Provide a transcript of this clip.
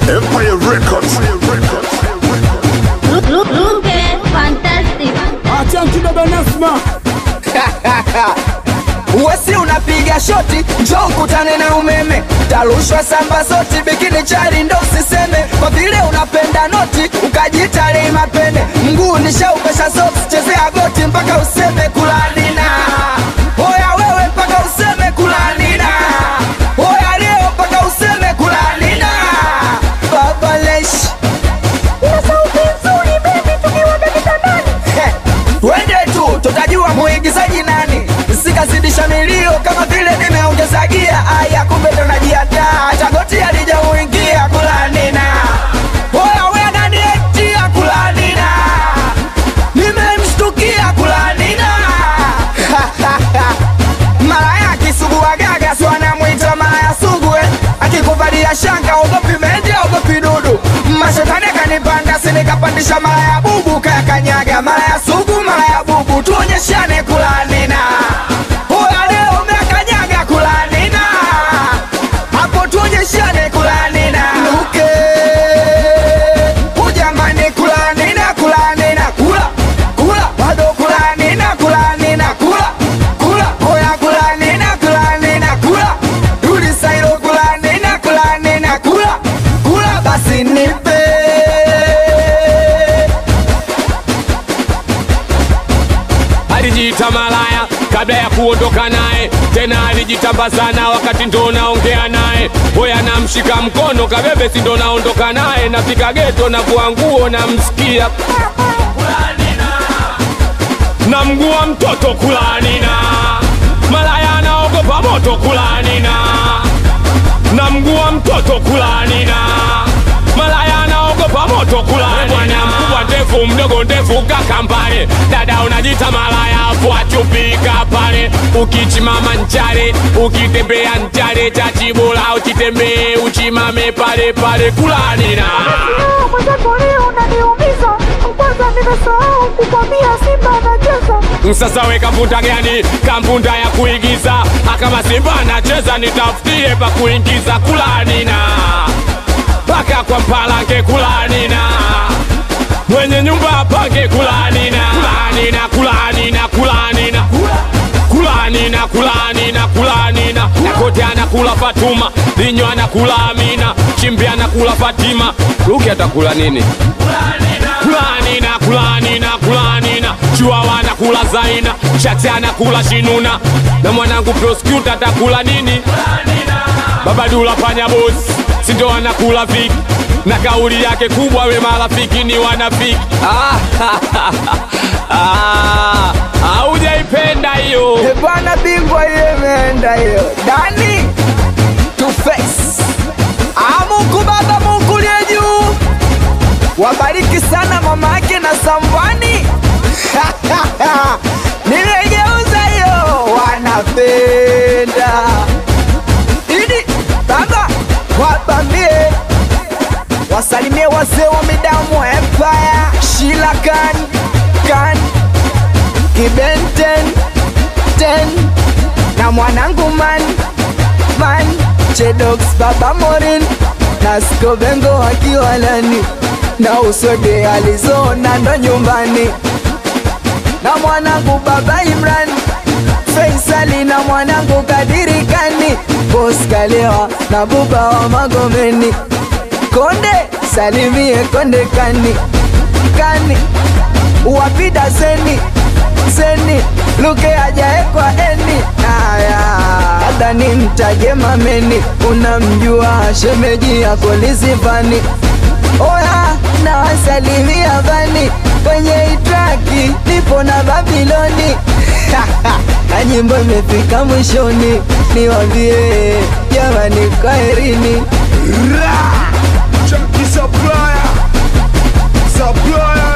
Empire Records. Look, look, look, eh, fantastic. Achanki baba Nasma. Uwesi unapiga shoti, njoo ukutane na umeme, tarushwa samba zoti, bikini chali ndo usiseme, kwa vile unapenda noti ukajita lei mapene, mguu nishaupesha soksi, chezea goti mpaka useme kulanina. Oya wewe mpaka useme kulanina. Oya leo mpaka useme kulanina. Baba Lesh. Ina sauti nzuri baby, tukiwaga kitandani. He, Twende tu tutajua muigizaji nani, sikazidisha milio kama vile nimeongeza gia. Aya, kumbe ndo najiandaa, chagoti alijauingia kulanina. Oya we nani etia kulanina, nimemshtukia kulanina. Malaya kisugua gaga, si wanamwita malaya sugwe, akikuvalia shanga ogopi mende, ogopi dudu. Mashetani akanipanda, si nikapandisha malaya bubu, kayakanyaga malaya sugu, malaya bubu, tuonyeshane kulanina. Oya leo umekanyaga kulanina, hapo tuonyeshane kulanina. Luke ujamani, kulanina, kulanina, kula kula, bado kulanina, kulanina, kula kula, oya kulanina, kulanina, kula rudi sairo, kulanina, kulanina, kula kula, basi nipe alijiita malaya kabla ya kuondoka naye, tena alijitamba sana wakati ndo naongea naye. Hoya namshika mkono kabebe, si ndo naondoka naye, nafika geto na vua nguo namsikia na mguu wa mtoto kulanina, malaya anaogopa moto kulanina, na mguu wa mtoto kulanina, malaya anaogopa moto kulanina. Bwana mkubwa ndefu, mdogo ndefu, kaka mbale, dada unajita malaya, afu achupika pale, ukichimama nchale, ukitembea nchale, chachibola uchitembee, uchimame pale pale kulanina. mwenzako leo unaniumiza kwanza nimesahau kukwambia simba anacheza Sasa we kampunda gani? Kampunda ya kuigiza. Akama Simba anacheza nitafutie pa kuingiza kulanina mpaka kwa mpalange kulanina mwenye nyumba apange kulanina kulanina kulanina kulanina kulanina kulanina kulanina Nakote anakula Fatuma, Linyo anakula Amina, Chimbi anakula Fatima, Luki atakula nini? kulanina kulanina kulanina chiwawa anakula zaina shati anakula shinuna na mwanangu prosecutor atakula nini babadula panya bosi sindo anakula viki na kauli yake kubwa we marafiki ni wanafiki Ah, haujaipenda hiyo E bwana bingwa ile imeenda hiyo dani to face Ah, Mungu baba Mungu liye juu wabariki sana mama yake na Sambwani nimegeuza hiyo wanapenda idi baba wabambie wasalimie wazee wa midamu Empire Shila Khan Khan Kibenten ten na mwanangu man man Chedox baba Morin na Skobengo wakiwa ndani na usode alizona ndo nyumbani na mwanangu baba Imran Faisali na mwanangu Kadiri Kani Boss Kalewa na buba wa Magomeni Konde salimie Konde Kani Kani wapida zeni zeni luke ajaekwa eni aya labda ni mtaje mameni unamjua shemeji yako lizivani oya na wasalimia vani kwenye itraki nipo na babiloni na nyimbo imefika mwishoni niwambie jamani kwaherini Chunky supplier. Supplier.